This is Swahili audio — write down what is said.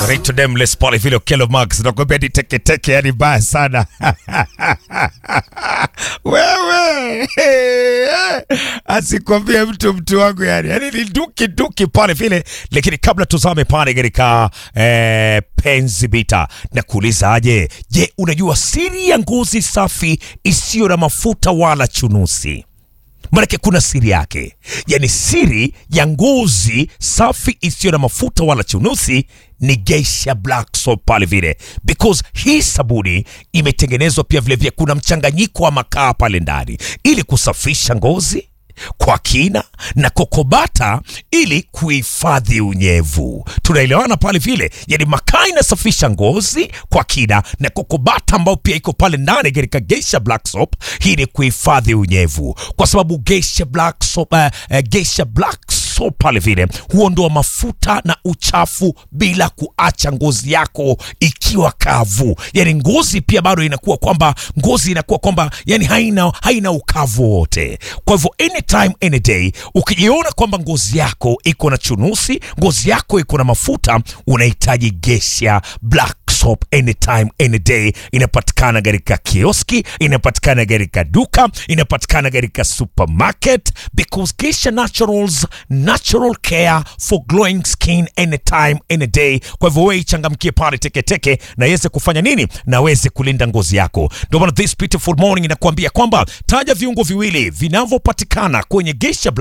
Rito Nameless pale vile Kelo Max nakwambia ni teke teke, yani baya sana wewe asikwambie mtu mtu wangu yani, yani ni duki duki pale vile. Lakini kabla tuzame pale katika eh, penzi bita na kuuliza aje, je, unajua siri ya ngozi safi isiyo na mafuta wala chunusi? Maanake kuna siri yake, yaani siri ya ngozi safi isiyo na mafuta wala chunusi ni Geisha Black Soap pale vile, because hii sabuni imetengenezwa pia vilevile, kuna mchanganyiko wa makaa pale ndani ili kusafisha ngozi kwa kina na kokobata ili kuhifadhi unyevu. Tunaelewana pale vile, yani makaa inasafisha ngozi kwa kina na kokobata ambayo pia iko pale ndani katika Geisha Black Soap, hii ni kuhifadhi unyevu, kwa sababu Geisha Black Soap, uh, uh, Geisha Black Soap pale vile huondoa mafuta na uchafu bila kuacha ngozi yako ikiwa kavu. Yani ngozi pia bado inakuwa kwamba ngozi inakuwa kwamba yani haina, haina ukavu wote. Kwa hivyo anytime any day ukijiona kwamba ngozi yako iko na chunusi, ngozi yako iko na mafuta, unahitaji Geisha Black soap anytime any day. Inapatikana katika kioski, inapatikana katika duka, inapatikana katika supermarket because Geisha Naturals, natural care for glowing skin anytime any day. Kwa hivyo wewe ichangamkie pale teketeke na iweze kufanya nini, na weze kulinda ngozi yako. Ndio maana this beautiful morning inakuambia kwamba taja viungo viwili vinavyopatikana kwenye Geisha